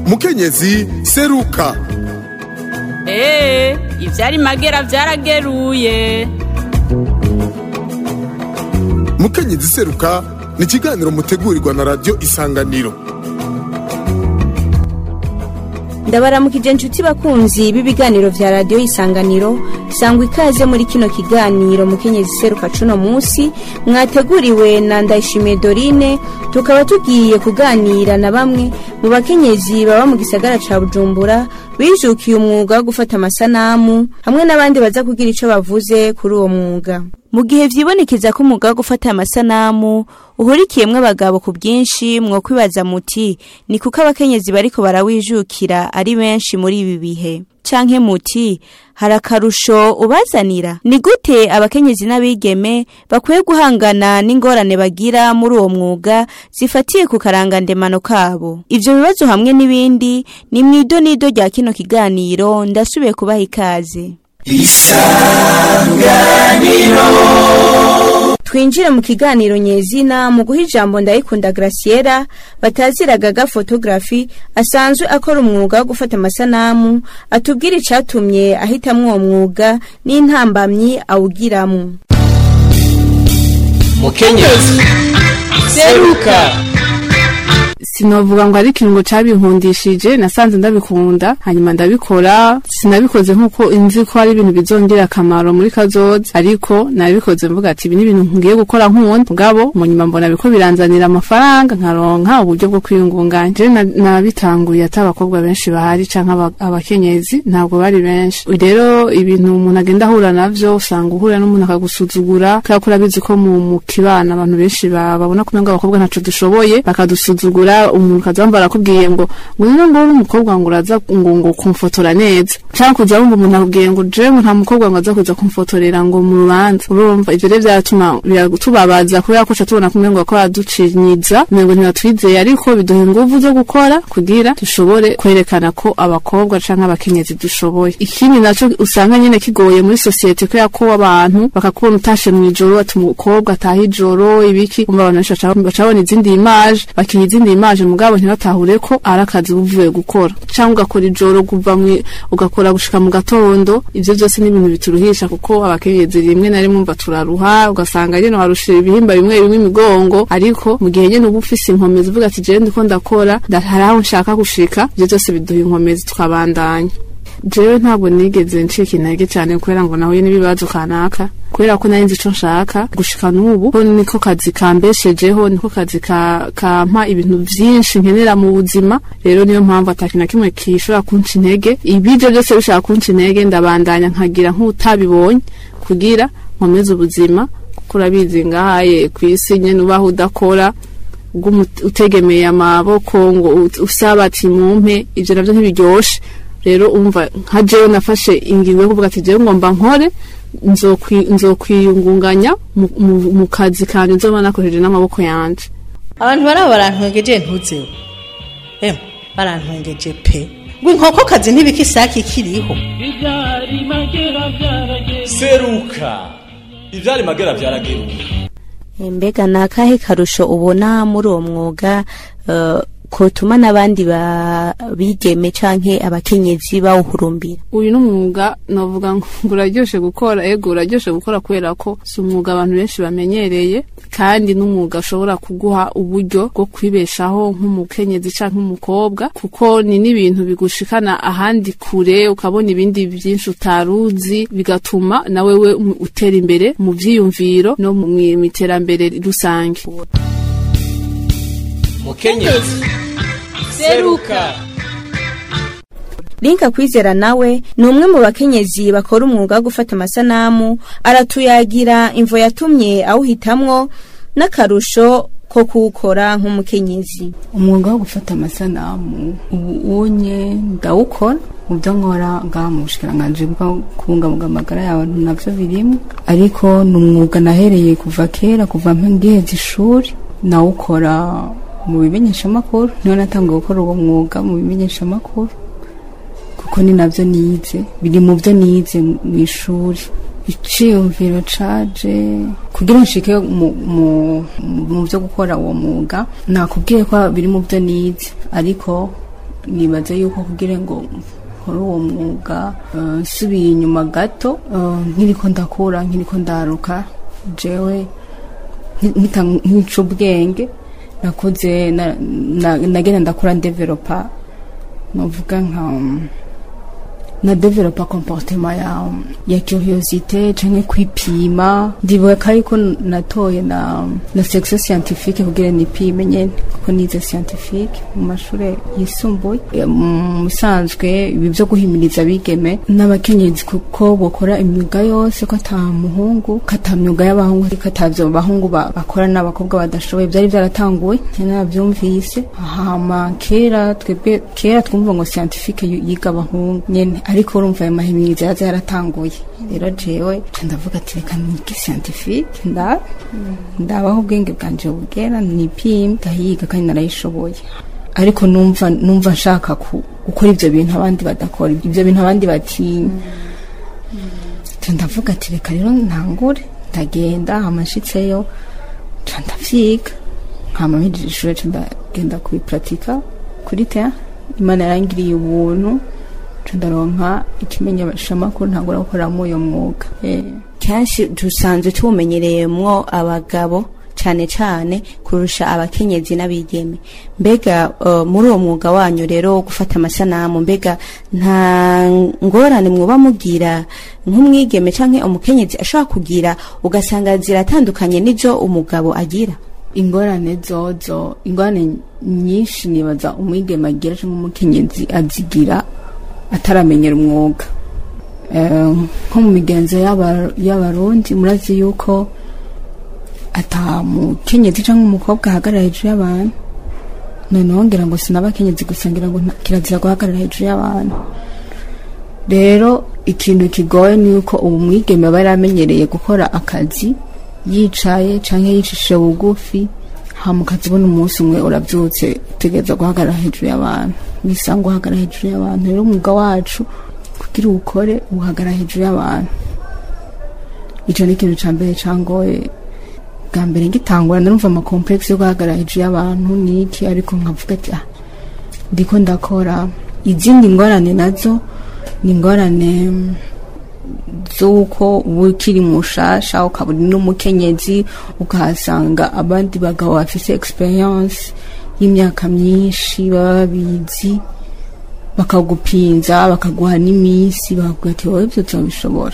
mukenyezi seruka eee ivyari magera vyarageruye mukenyezi seruka ni ikiganiro mutegurirwa na radiyo isanganiro ndabaramukije inshuti bakunzi b'ibiganiro vya radiyo isanganiro sangwa ikaze muri kino kiganiro mukenyezi seruka cuno musi mwateguriwe na ndayishimiye dorine tukaba tugiye kuganira na bamwe mu bakenyezi baba mu gisagara ca bujumbura bijukiye umwuga wo gufata amasanamu hamwe n'abandi baza kugira ico bavuze kuri uwo mwuga mu gihe vyibonekeza ko umwuga wo gufata amasanamu uhurikiyemwo abagabo ku bwinshi mwo kwibaza muti ni kuko abakenyezi bariko barawijukira ari benshi muri ibi bihe canke muti hari akarusho ubazanira ni gute abakenyezi n'abigeme bakwiye guhangana n'ingorane bagira muri uwo mwuga zifatiye ku karangandemano kabo ivyo bibazo hamwe n'ibindi ni mwido nido rya kino kiganiro ndasubiye kubaha ikaze twinjire mu kiganiro nyezina mu guha ijambo ndayikunda graciela bataziragaga fotografi asanzwe akora umwuga wo gufata amasanamu atubwira icatumye ahitamwo uwo mwuga n'intambamyi awugiramwo mukenyezi seruka sinovuga ngo ari ikintu ngo cabinkundishije nasanze ndabikunda hanyuma ndabikora sinabikoze nkuko inzi ko ari ibintu bizongera akamaro muri kazoza ariko nabikoze mvuga ati ibi ni ibintu ngiye gukora nk'uwundi mugabo mu nyuma mbona biko biranzanira amafaranga nkaronka uburyo bwo kwiyungunganya je na- nabitanguye ati abakobwa benshi bahari canke aba- abakenyezi ntabwo bari benshi rero ibintu umuntu agenda ahura navyo usanga uhura n'umuntu akagusuzugura kubera ko urabizi ko mu mu kibana abantu benshi ba- babona ko umengo abakobwa ntaco dushoboye bakadusuzugura umuntu kaza wumva arakubwiye ngo ngo rero ngo uri umukobwa ngo uraza ngo ngo kumfotora neza canke kuza wumva umuntu akubwiye ngo jewe ngo nta mukobwa ngo aza kuza kumfotorera ngo mu rubanza urumva ivyo rero vyaratuma biratubabaza kubera ko ca tubona kumwe ngo ko baducinyiza umengo ntibatwizeye ariko biduha inguvu zo gukora kugira dushobore kwerekana ko abakobwa canke abakenyezi dushoboye ikindi naco usanga nyene kigoye muri sosiyete kubera ko abantu bakakubona utashe mw'ijoro ati umukobwa ataha ijoro ibiki umva abantu benshi baca baca babona izindi imaje bakiha izindi imaje mugabo ntibatahure ko ari akazi uba uvuye gukora canke ugakora ijoro kuva mwi ugakora gushika mu gatondo ivyo vyose ni ibintu bituruhisha kuko abakenyezi rimwe na rimwe umva turaruha ugasanga nyene warushira ibihimba bimwe bimwe imigongo ariko mu gihe nyene uba ufise inkomezi uvuga ati jewe ndiko ndakora nda- hari aho nshaka gushika ivyo vyose biduha inkomezi tukabandanya jewe ntabwo nigeze ncika intege cyane kubera ngo nahuye n'ibibazo kanaka kubera ko nari nzi ico nshaka gushika n'ubu ko niko kazi kambeshejeho niko kazi ka- kampa ibintu vyinshi nkenera mu buzima rero niyo mpamvu ata kintu na kimwe kishobora kunca intege ibije byose bishaka kunca intege ndabandanya nkagira nk'utabibonye kugira nkomeze ubuzima kuko urabizi ngahaye kw'isi nyene ubaho udakora ubwo utegemeye amaboko ngo ut- usaba ati mumpe ivyo navyo ntibiryoshe rero umva nka jewe nafashe ingingo yo kuvuga ati jewe ngomba nkore nzokwi- nzokwiyungunganya mu- mu- mu kazi kanje nzoba nakoresheje n'amaboko yanje abantu baraba barantwengeje ntuzeho emwe barantwengeje pe ngo inkokokazi ntibika isake ikiriho seruka ivyari magera vyarageruka mbega ni akahe karusho ubona muri uwo mwuga eh, kotuma n'abandi ba- bigeme canke abakenyezi bawuhurumbira uyu ni umwuga navuga ngo uraryoshe gukora ego uraryoshe gukora kubera ko si umwuga abantu benshi bamenyereye kandi n'umwuga ushobora kuguha uburyo bwo kwibeshaho nk'umukenyezi canke nk'umukobwa kuko ni n'ibintu bigushikana ahandi kure ukabona ibindi byinshi utaruzi bigatuma nawe we utera imbere mu vyiyumviro no mu mu iterambere rusange mukenyezi seruka linka kwizera nawe ni umwe mu bakenyezi bakora umwuga wo gufata amasanamu aratuyagira imvo yatumye awuhitamwo n'akarusho ko kuwukora nk'umukenyezi umwuga wo gufata amasanamu ubu unye ndawukora mu byo nkora ngaha mu bushikiranganji bwo kubungabunga amagara y'abantu navyo birimo ariko ni umwuga nahereye kuva kera kuva ngiheza ishuri nawukora mu bimenyeshamakuru niho natangiye gukora uwo mwuga mu bimenyeshamakuru kuko ni navyo nize biri mu byo nize mu ishuri iciyumviro caje kugira nshike mu, mu, mu byo gukora uwo mwuga nakubwiye ko biri mu byo nize ariko nibaza yuko kugira ngo nkore uwo mwuga eh, nsubiye inyuma gato eh, nkiriko ndakura nkiriko ndaruka jewe nki- nkita nkica ubwenge nakuze na- na- nagenda ndakura ndevelopa novuga nka um, na developa comportement ya ya curiosité canke kwipima ndibuka yuko natoye na na section scientifique kugira nipime nyene kuko nize scientifique mu mashure yisumbuye Eh, mu bisanzwe ibi vyo guhimiriza abigeme n'abakenyezi kuko bokora imyuga yose ko ata muhungu kata myuga y'abahungu ariko atavyo bahungu ba- bakora n'abakobwa badashoboye vyari vyaratanguwe naravyumvise hama kera twebwe kera twumva ngo scientifique yu- yiga abahungu nyene ariko urumva ayo mahimiriza yaza yaratanguye rero jewe ca ndavuga ati reka nige scientifique nda ndabaho ubwenge bwanje bugera nipime ndahiga kandi narayishoboye ariko numva numva nshaka ku- gukora ivyo bintu abandi badakora ivyo bintu abandi batinya ca ndavuga ati reka rero ntangure ndagenda amashitseyo ca ndavyiga hama mpejije ishure ca ndagenda kubipuratika kuri tea imana yarangiriye ubuntu ca ndaronka ikimenyeshamakuru ntangura gukoramo uyo mwuga Eh. kenshi dusanzwe tuwumenyereyemwo abagabo cyane cyane kurusha abakenyezi n'abigeme mbega eh, muri uwo mwuga wanyu rero wo gufata amasanamu mbega nta ngorane mwuba mugira nk'umwigeme cyangwa umukenyezi ashobora kugira ugasanga ziratandukanye n'ibyo umugabo agira ingorane zozo ingorane nyinshi nibaza umwigeme agira cyangwa umukenyezi azigira ataramenyera umwuga Eh, nko mu migenzo y'aba- y'abarundi murazi yuko ata mukenyezi cyangwa umukobwa ahagarara hejuru y'abantu noneho ngira ngo sinabakenyezi gusa ngira ngo nta- kirazira guhagarara hejuru y'abantu rero ikintu kigoye ni uko ubu mwigeme aba yaramenyereye gukora akazi yicaye canke yicishije bugufi hama ukazibona umunsi umwe uravyutse utegereza guhagarara hejuru y'abantu wisanga uhagarara hejuru y'abantu rero umwuga wacu kugira uwukore uhagarara hejuru y'abantu ico ni ikintu ca mbere cangoye bwa mbere ngitangura narumva amakomplexe yo guhagarara hejuru y'abantu niki ariko nkavuga ati ah ndiko ndakora izindi ngorane nazo ni ingorane mm, z'uko uba ukiri mushasha ukaba uri n'umukenyezi ukahasanga abandi bagabo bafise experience y'imyaka myinshi baba babizi bakagupinza bakaguha n'iminsi bakakubwira ati wowe ibyo turabishobora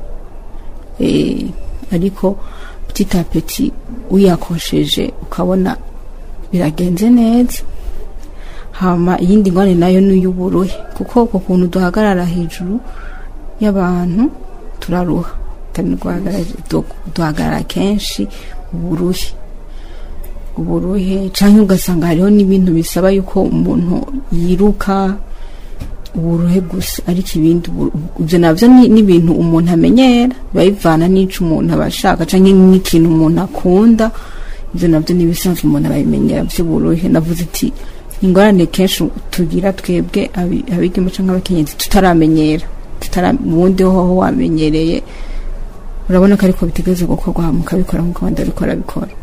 Eh, ariko petit à petit uyakosheje ukabona biragenze neza hama iyindi ngwane nayo ni iy'uburuhe kuko uko kuntu duhagarara hejuru y'abantu turaruha Tani guhagarara- du- duhagarara kenshi uburuhe uburuhe canke ugasanga hariho n'ibintu bisaba yuko umuntu yiruka uburuhe gusa ariko ibindi ubu- ivyo navyo ni ni ibintu umuntu amenyera biba bivana n'ico umuntu aba ashaka canke n'ikintu umuntu akunda ivyo navyo ni ibisanzwe umuntu arabimenyera vy'uburuhe navuze iti ingorane kenshi tugira twebwe abi- abigeme canke abakenyezi tutaramenyera tutara ubundi hoho wamenyereye urabona ko ariko bitegereza gukorwa hama ukabikora nk'uko abandi bariko barabikora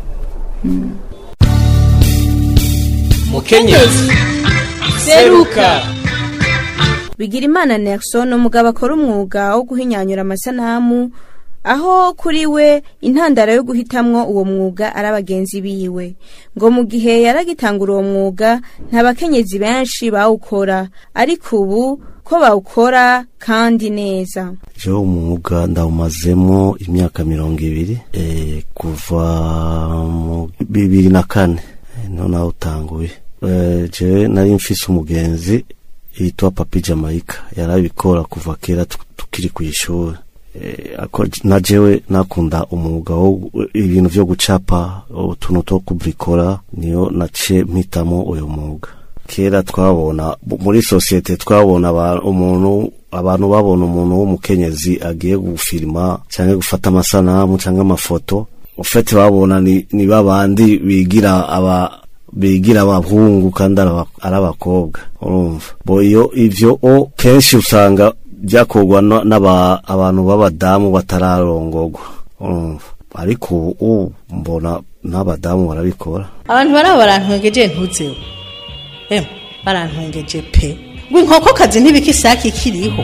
mukenyezi seruka bigira imana Nelson umugabo akora umwuga wo guhinyanyura amasanamu aho kuri we intandaro yo guhitamwo uwo mwuga ari abagenzi biwe ngo mu gihe yaragitangura uwo mwuga nta bakenyezi benshi bawukora ariko ubu ko bawukora kandi neza jewe umwuga ndawumazemo imyaka mirongo ibiri eh, kuva mu bibiri na kane eh, niho nawutanguye Eh, jewe nari mfise umugenzi yitwa papi jamaica yarabikora kuva kera tu- tukiri ku ishuri Eh, ako- na jewe nakunda umwuga wo ibintu vyo gucapa utuntu two kubrikora niyo naciye mpitamo uyo mwuga kera twabona muri sosiyete twabona aba- umuntu abantu babona umuntu w'umukenyezi agiye gufilima cyangwa gufata amasanamu cyangwa amafoto ufite babona ni, ni babandi bigira aba bigira abahungu kandi ari aba- ari abakobwa urumva bo iyo ivyo o kenshi usanga byakorwa na- n'aba abantu b'abadamu batararongorwa urumva ariko ubu mbona n'abadamu barabikora abantu baraba barantwengeje ntuzeho emwe barantwengeje pe ngo inkokokazi ntibika isake ikiriho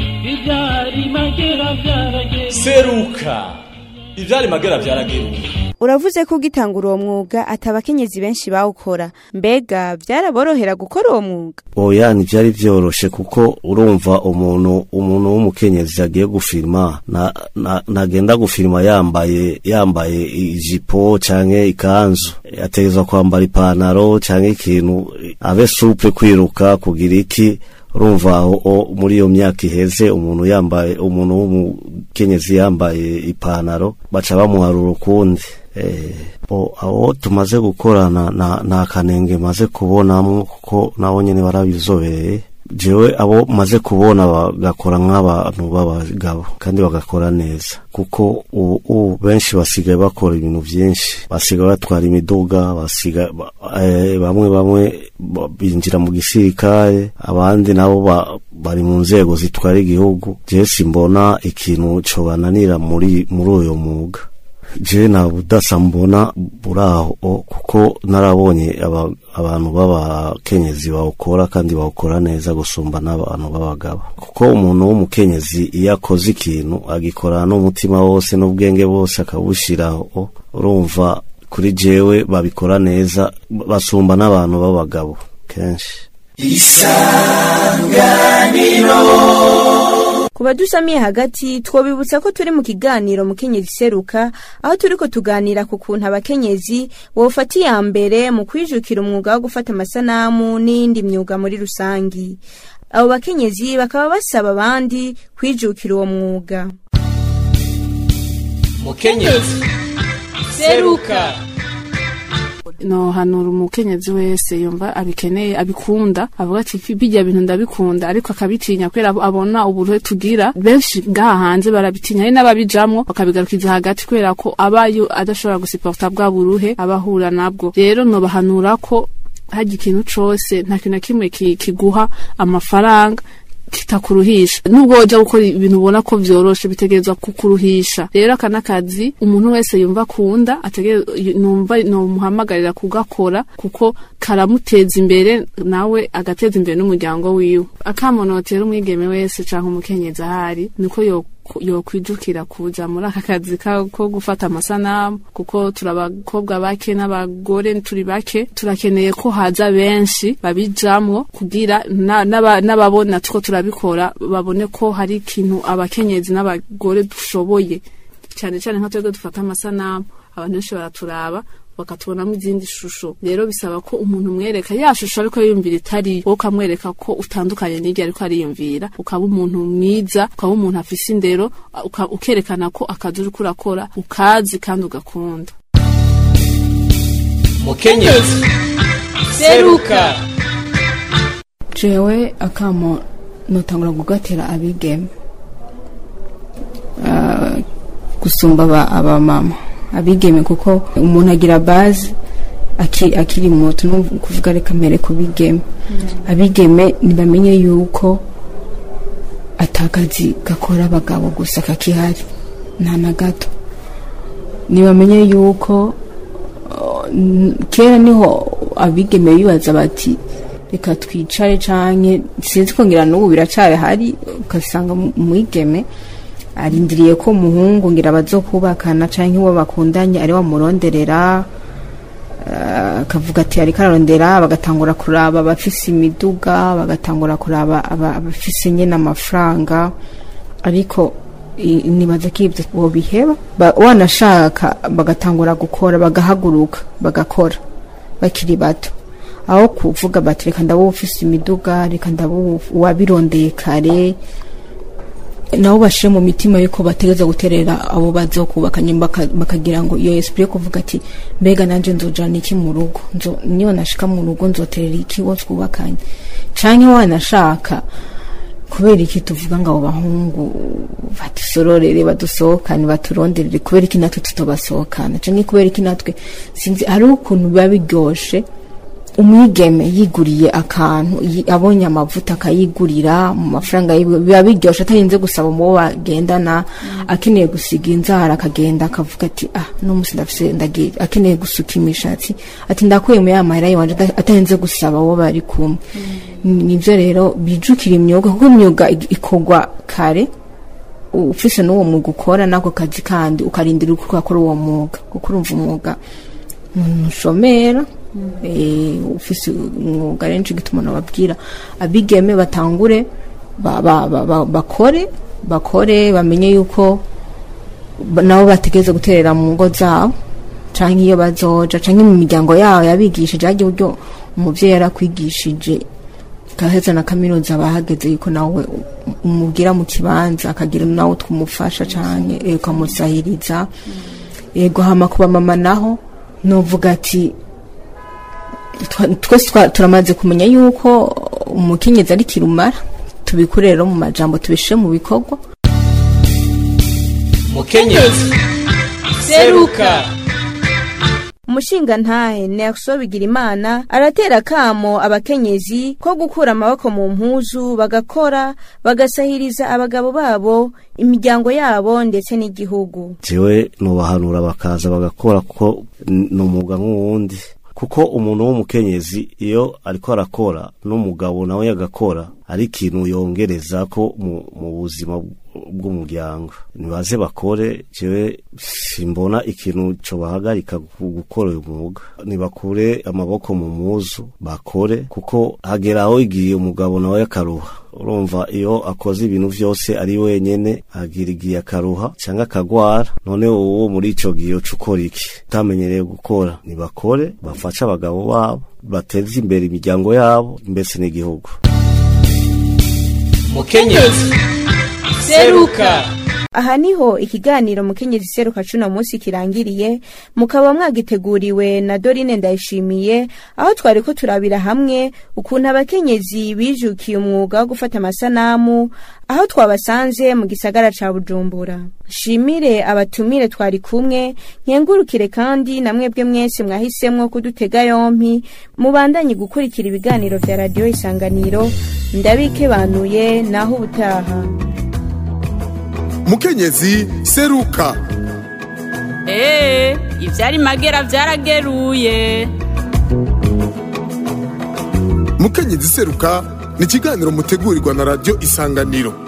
seruka ivyari magera vyarageruka uravuze ko ugitangura uwo mwuga ati abakenyezi benshi bawukora mbega byaraborohera gukora uwo mwuga oya ntibyari byoroshe kuko urumva umuntu umuntu w'umukenyezi agiye gufirima na- na- nagenda gufirima yambaye yambaye ijipo canke ikanzu ategerezwa kwambara ipantaro canke ikintu abe suple kwiruka kugira iki urumva aho o- muri iyo myaka iheze umuntu yambaye umuntu w'umukenyezi yambaye ipantaro baca bamuharura ukundi Eh, bo abo tumaze gukorana na nta kanenge maze kubonamwo kuko nabo nyene barabizobereye jewe abo maze kubona bagakora nk'abantu b'abagabo kandi bagakora neza kuko ubu ubu benshi basigaye bakora ibintu byinshi basigaye batwara imiduga basigaye ba- eh, bamwe bamwe ba- binjira mu gisirikare abandi nabo ba- bari mu nzego zitwara igihugu jewe simbona ikintu cobananira muri muri uyo mwuga je nta budasa mbona buraho kuko narabonye aba, abantu b'abakenyezi bawukora kandi bawukora neza gusumba n'abantu b'abagabo kuko umuntu w'umukenyezi iyo akoze ikintu agikorana n'umutima wose n'ubwenge bwose akawushyiraho urumva kuri jewe babikora neza basumba n'abantu b'abagabo kenshi ku badusamiye hagati twobibutsa ko turi mu kiganiro mukenyezi seruka aho turiko tuganira ku kuntu abakenyezi bofata iya mbere mu kwijukira umwuga wo gufata amasanamu n'iyindi myuga muri rusangi abo bakenyezi bakaba basaba abandi kwijukira uwo mwuga mukenyezi seruka no hanura umukenyezi wese yumva abikeneye abikunda avuga ati bijya bintu ndabikunda ariko akabitinya kubera abona uburuhe tugira benshi ngaha hanze barabitinya hari n'ababijamwo bakabigarukiza hagati kubera ko abayo adashobora gusiporta bwa buruhe abahura nabwo rero nobahanura ko hajya ikintu cose nta kintu na kimwe ki- kiguha amafaranga kitakuruhisha nubwo wajya gukora ibintu ubona ko vyoroshe bitegerezwa kukuruhisha rero aka n'akazi umuntu wese yumva akunda ategere- numva nomuhamagarira kugakora kuko karamuteza imbere nawe agateza imbere n'umuryango wiwe akamonotera umwigeme wese canke umukenyezi ahari niko yo yokwijukira kuja muri aka kazi ka- ko gufata amasanamu kuko turi abakobwa bake n'abagore turi bake turakeneye ko haza benshi babijamwo kugira na- n'aba- n'ababona tuko turabikora babone ko hari ikintu abakenyezi n'abagore dushoboye cyane cyane nka twebwe dufata amasanamu abantu benshi baraturaba bakatubonamo izindi shusho rero bisaba ko umuntu umwereka ya shusho ariko yiyumvira itari wowe ukamwereka ko utandukanye n'iryo ariko ariyumvira ukaba umuntu mwiza ukaba umuntu afise indero uka- ukerekana ko akazi uriko urakora ukazi kandi ugakunda mukenyezi seruka jewe akamo notangura kugatera abigeme Ah, gusumba aba- abamama abigeme kuko umuntu agira bazi aki- akiri muto no kuvuga reka mbere ku bigeme abigeme ntibamenye yuko atakazi gakora abagabo gusa kakihari nta na gato ntibamenye yuko uh, n- kera niho abigeme bibaza bati reka twicare canke sinzi ko ngira n'ubu biracari hari ugasanga mu- umwigeme arindiriye ko umuhungu ngira bazokubakana canke uwo bakundanye ari wamuronderera eh, akavuga ati ariko ararondera bagatangura kuraba abafise imiduga bagatangura kuraba aba- abafise nyene amafaranga ariko i- nibaza ko ibyo bobiheba Ba- wanashaka bagatangura gukora bagahaguruka bagakora bakiri bato aho kuvuga bati reka ndaba ufise imiduga reka ndaba uwabirondeye kare nabo bashire mu mitima yuko bategeza guterera abo bazokubaka nyuma baka- bakagira ngo iyo esprit yo kuvuga ati mbega nanje nzojana iki mu rugo nzo niyo nashika mu rugo nzoterera iki wo twubakanye canke wanashaka kubera iki tuvuga ngo abo bahungu badusororere badusohokane baturonderere kubera iki natwe tutobasohokana canke kubera iki natwe sinzi hari ukuntu biba biryoshe umwigeme yiguriye akantu yi- abonye amavuta akayigurira mu mafaranga yiwe biba biryoshe atarinze gusaba mu bo bagendana akeneye gusiga inzara akagenda akavuga ati ah no musi ndafise ndagiye akeneye gusuka imishatsi ati ndakuye mu ya mahera yiwanje ata- atarinze gusaba uwo bari kumwe Ni- nivyo rero bijukira imyuga kuko imyuga ig- ikorwa kare ufise n'uwo mwuga ukora n'ako kazi kandi ukarindira uko ukakora uwo mwuga kuko urumva umwuga ntushomera eh, ufise umwuga rero nico gituma nababwira abigeme batangure ba- ba- ba- ba- bakore bakore bamenye yuko ba- nabo bategereza guterera mu ngo zabo canke iyo bazoja canke mu miryango yabo yabigishije harya uburyo umuvyeyi yarakwigishije gaheza na kaminuza bahageze yuko nawe umubwira mu kibanza akagira nawe twumufasha canke eh, ukamusahiriza yego hama kuba mama naho novuga ati twa- twese twa- turamaze kumenya yuko umukenyezi ari kirumara tubikure rero mu majambo tubishire mu bikorwa mukenyezi seruka umushinga ntahe Nelson Bigirimana aratera kamo abakenyezi ko gukura amaboko mu mpuzu bagakora bagasahiriza abagabo babo imiryango yabo ndetse n'igihugu jewe nubahanura bakaza bagakora kuko n- ni umwuga nk'uwundi kuko umuntu w'umukenyezi iyo ariko arakora n'umugabo nawe yagakora ari ikintu yongereza ko mu, mu buzima bw- bw'umuryango nibaze bakore jewe simbona ikintu co bahagarika gu- gukora uyu mwuga nibakure amaboko mu muzu bakore kuko hagera aho igihe umugabo nawe akaruha urumva iyo akoze ibintu vyose ari wenyene agira igihe akaruha cyangwa akagwara none uwo muri ico gihe uca ukora iki utamenyereye gukora nibakore bafashe abagabo babo bateze imbere imiryango yabo mbese n'igihugu mukenyezi seruka aha niho ikiganiro mukenyezi seruka cuno munsi kirangiriye mukaba mwagiteguriwe na Dorine Ndayishimiye aho twari ko turabira hamwe ukuntu abakenyezi bijukiye umwuga wo gufata amasanamu aho twabasanze mu gisagara ca Bujumbura shimire abatumire twari kumwe nkengurukire kandi na mwebwe mwese mwahisemwo kudutega yompi mubandanye gukurikira ibiganiro vya radio isanganiro ndabikebanuye naho ubutaha mukenyezi seruka Ee, ivyari magera vyarageruye. mukenyezi seruka ni ikiganiro mutegurirwa na radiyo isanganiro